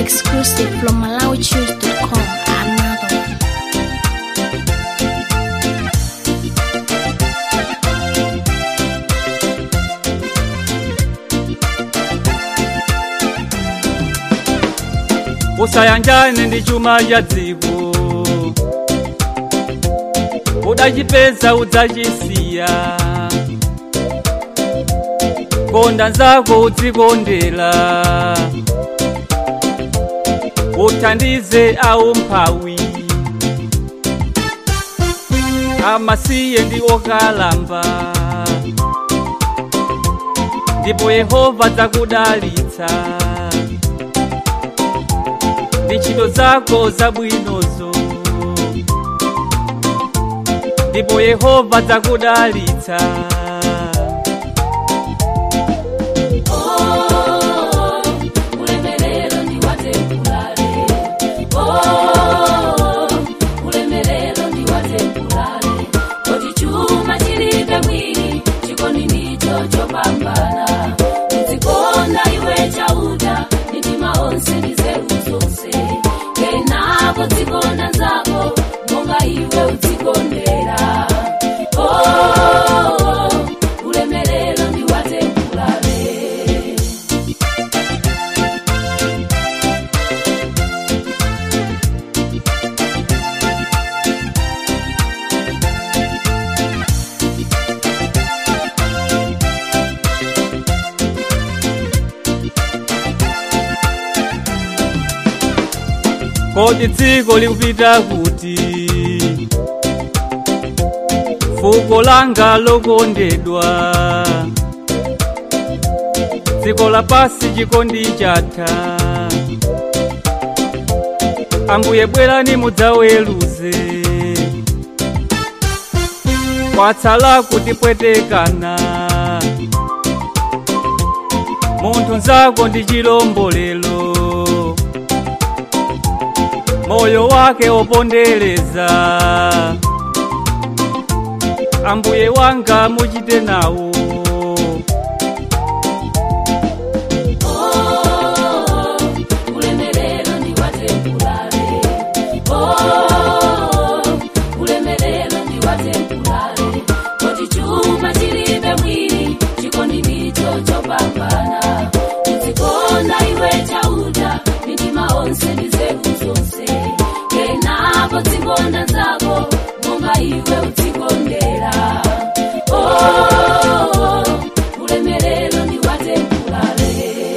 exclusive from MalawiChoose.com. Another one. usayanjane ndi chuma cha dziko udachipeza udzachisiya konda nzako udzikondera uthandize aumphawi amasiye ndi okalamba ndipo yehova adzakudalitsa ndi ntchito zako zabwinozo ndipo yehova adzakudalitsa ulemerero ndi watempulale oh ulemerero ndi watempulale kodi chuma chilibe mwini chikondi ndicho chopambana udzikonda iwe chauta mitima onse ndi zeru zonse kenako dzikonda nzako monga iwe udzikondera oh ulemerero ndi watempulale kodi dziko likupita kuti fuko langa lokondedwa dziko lapasi chikondi chatha ambuye bwerani mudzaweruze kwatsala kutipwetekana munthu nzako ndi chilombolero moyo wake opondereza ambuye wanga muchite nawo Oh, ulemerero ndi watempulale oh ulemerero ndi watempulale kodi chuma chilibe mwini chikondi ndicho chopambana udzikonda iwe chauta mitima onse ndi zeru zonse kenako dzikonda nzako monga iwe udzikondera oh ulemerero ndi watempulale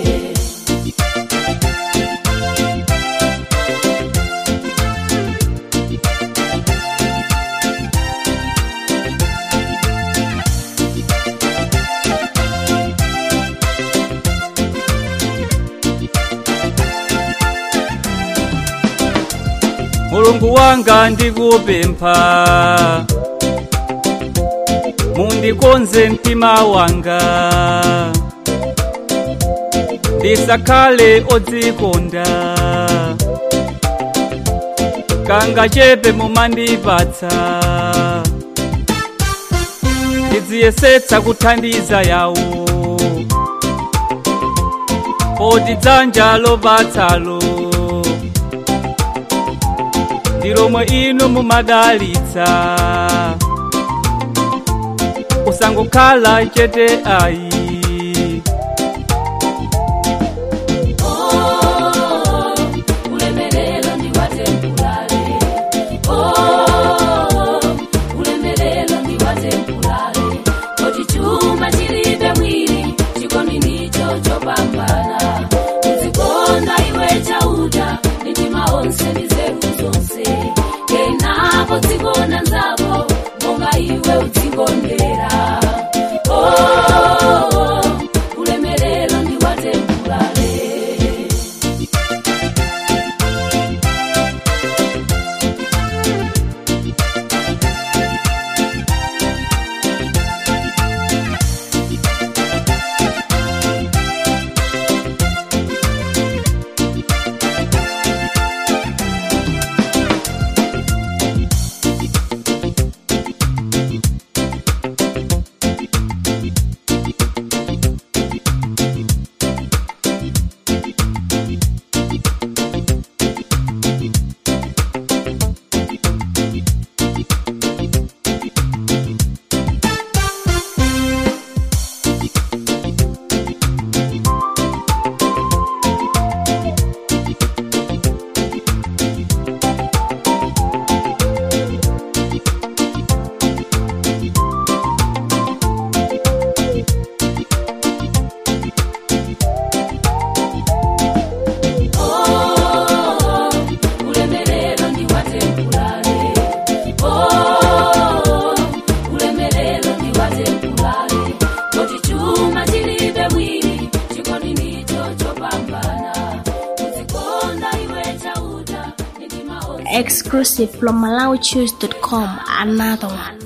mulungu wanga ndikupempha mundikonze mtima wanga ndisakhale odzikonda kanga chepe mumandipatsa ndidziyesetsa kuthandiza yawo poti dzanja lopatsalo ndi lomwe inu mumadalitsa usangokhala chete ayi Oh, ulemerero ndi watempulale oh ulemerero ndi watempulale kodi chuma chilibe mwini chikondi ndicho chopambana udzikonda iwe chauta mitima onse ndi zeru zonse kenako dzikonda nzako monga iwe udzikondera oh ulemerero ndi watempulale Exclusive from MalawiChoose.com. Another one.